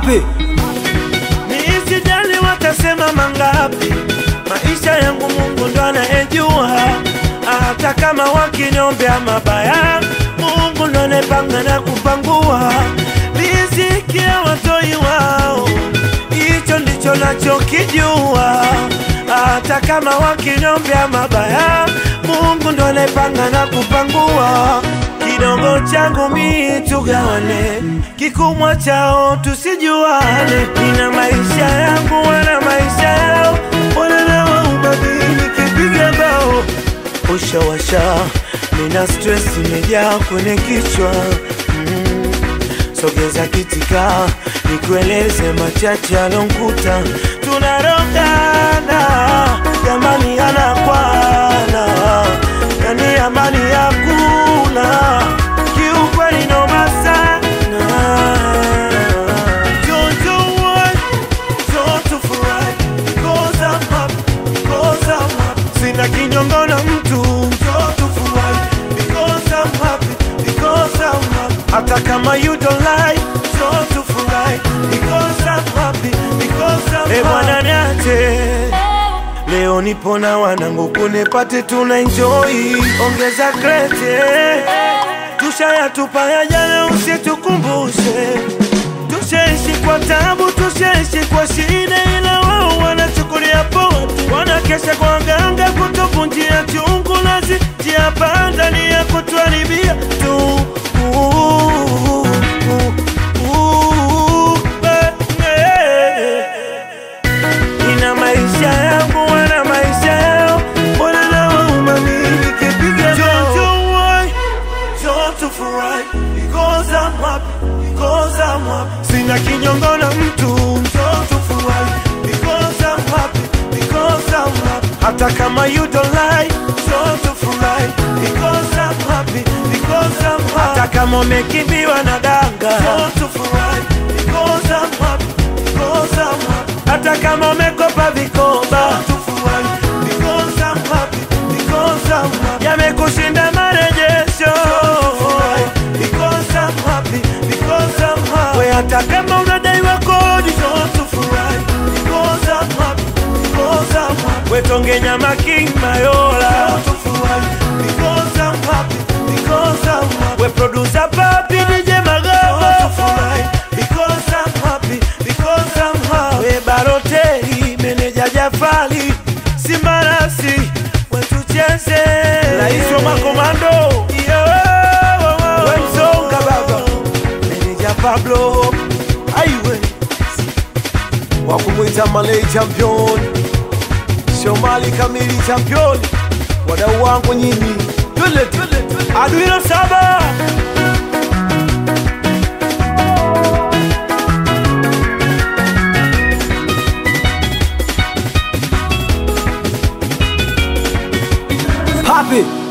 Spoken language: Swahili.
Papi, Nisijali watasema mangapi, maisha yangu Mungu ndo anayejua. Hata kama wakiniombea mabaya, Mungu ndo anayepanga na kupangua riziki ya watoi wao, hicho ndicho nachokijua. Hata kama wakiniombea mabaya, Mungu ndo anayepanga na kupangua kidogo changu mi tugawane, kikubwa chao tusijuane. Nina maisha yangu, wana maisha yao, wananawa ubabili kipiga bao ushawasha, nina stress imejaa kwenye kichwa mm. Sogeza kitika nikueleze machache alonkuta, tunarogana jamani, anakwana yani amani hakuna, kiukweli noma sana. Jojo wai, joto furahi, because I'm happy, because I'm happy. Sina kinyongo na mtu, joto furahi, because I'm happy, because I'm happy. Hata kama you don't like, joto furahi, because I'm happy, because I'm happy. Eh, bwana niache Leo nipo na wanangu kunipate tuna enjoy, ongeza krete, tushayatupa ya jana, usitukumbushe. Tushaishi kwa tabu, tushaishi kwa shida, ila wao wanachukulia poa tu, wanakesha kwa ganga kutuvunjia chungu, nazi tia panda ni ya kutuharibia tu. Uh, uh, uh, eh, eh. Nina maisha yangu, wana maisha yao, mbona nawauma mimi nikipiga Jojo wai, joto furahi, because I'm happy, because I'm happy. Sina kinyongo na mtu, joto furahi, because I'm happy, because I'm happy. Hata kama you don't like, joto furahi, because I'm happy, because I'm happy. Hata kama umekimbiwa na danga, joto furahi, because I'm happy, because I'm happy. Hata kama umekopa vikoba tufurahi, because I'm happy, because I'm happy. Yamekushinda marejesho tufurahi, because I'm happy, because I'm happy. We hata kama unadaiwa kodi tufurahi, because I'm happy, because I'm happy. We tonge nyama king mayola tufurahi, because I'm happy, because I'm happy. We producer papi DJ Magaba tufurahi, because I'm happy, because I'm happy. We baroteri meneja Jafali Simarasi wetucheze Rais wa makomando Yo, we msonga baba meneja Pablo aiwe wakumwita Malay champion, Shomali kamili champion, wadau wangu nyinyi, twende twende twende. Aduino saba Papi,